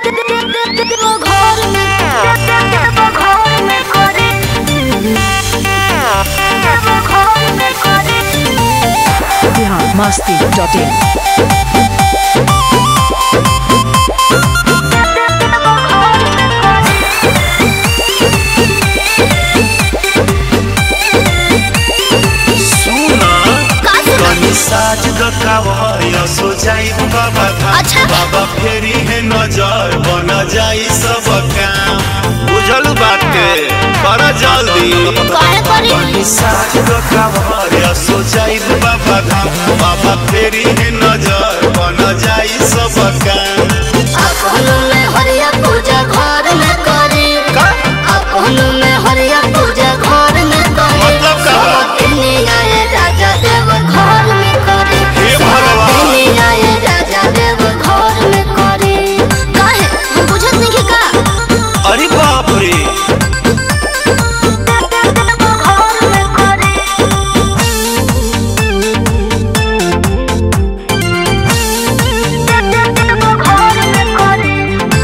घर में घर में करे घर में करे बिहार मस्ती डॉट इन सुना का सुना? कनी साज दकावय सो जाई बाबा धाम अच्छा। बाबा फेरी है नजर बन जाई सब काम बुझल बाटे कर जल्दी काहे करी कनी साज दकावय सो जाई बाबा धाम बाबा फेरी है नजर बन जाई सब काम अपनों में हरिया पूजा घर में करे का अपनों में हरिया पूजा घर में करे मतलब का बा? सब दिने आए राजा देव घर में करे हे सब भगवान। दिने आए राजा देव घर में करे काहे हम बुझत नहीं कि का अरे बाप रे घर में करे घर में करे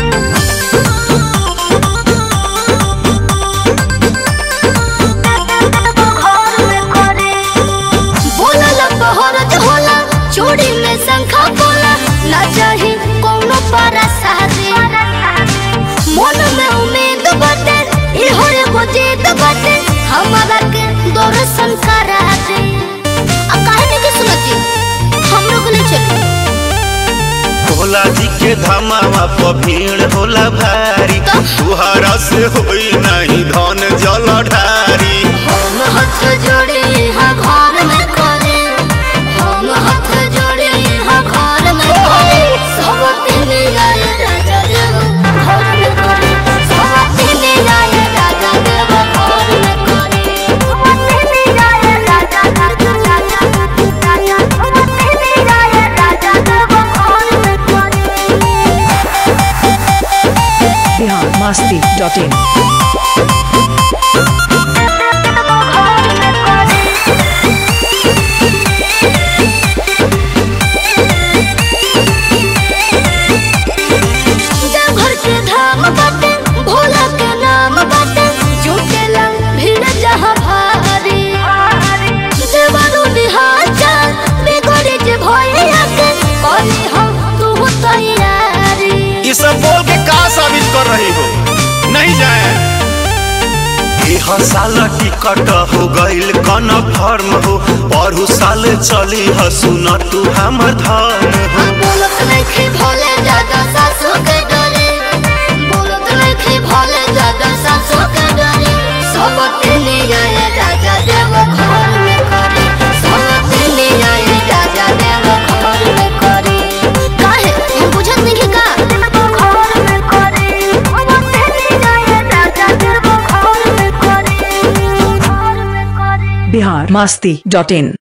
बोलला बहरत होला चूड़ी में शंखा बोला ना चाही कोनो पारा शादी मन में उम्मीद बाटे इहो एगो जिद बाटे हमारा के दर्शन करा दे आ काहे नहीं के सुनती हम लोग ले चली भोला जी के धमावा पर भीड़ होला भारी तो? तुहरा से होई नहीं धन जल ढारी हम हाथ जोड़े यहाँ घर में करे हम हाथ जोड़े यहाँ घर में करे सब दिन आए राजा देव घर में करे सब दिन आए राजा देव घर में करे सब दिन आए राजा राजा राजा राजा सब दिन आए राजा देव घर में करे बिहार मस्ती डॉट इन देवघर के धाम बाटे भोला के नाम बाटे जुटेला भीड़ जहाँ भारी देवरू निहाचा बिगड़ी जे भैया के कली हम तू तैयारी ये सब बोल के का साबित कर रही हो नहीं जाए यह साल टिकट हो गईल कन्फर्म हो पढ़ू साल चली ह सुन तू हमर धर्म हो बोलत नहीं भोले दादा सासू के डरे बोलत नहीं भोले दादा सासू के डरे सब दिन आए राजा देव घर में करे सब दिन आए राजा देव घर में करे काहे हम बुझत नहीं कि का घर में करे सब दिन आए राजा देव घर में करे घर में करे बिहार मस्ती डॉट इन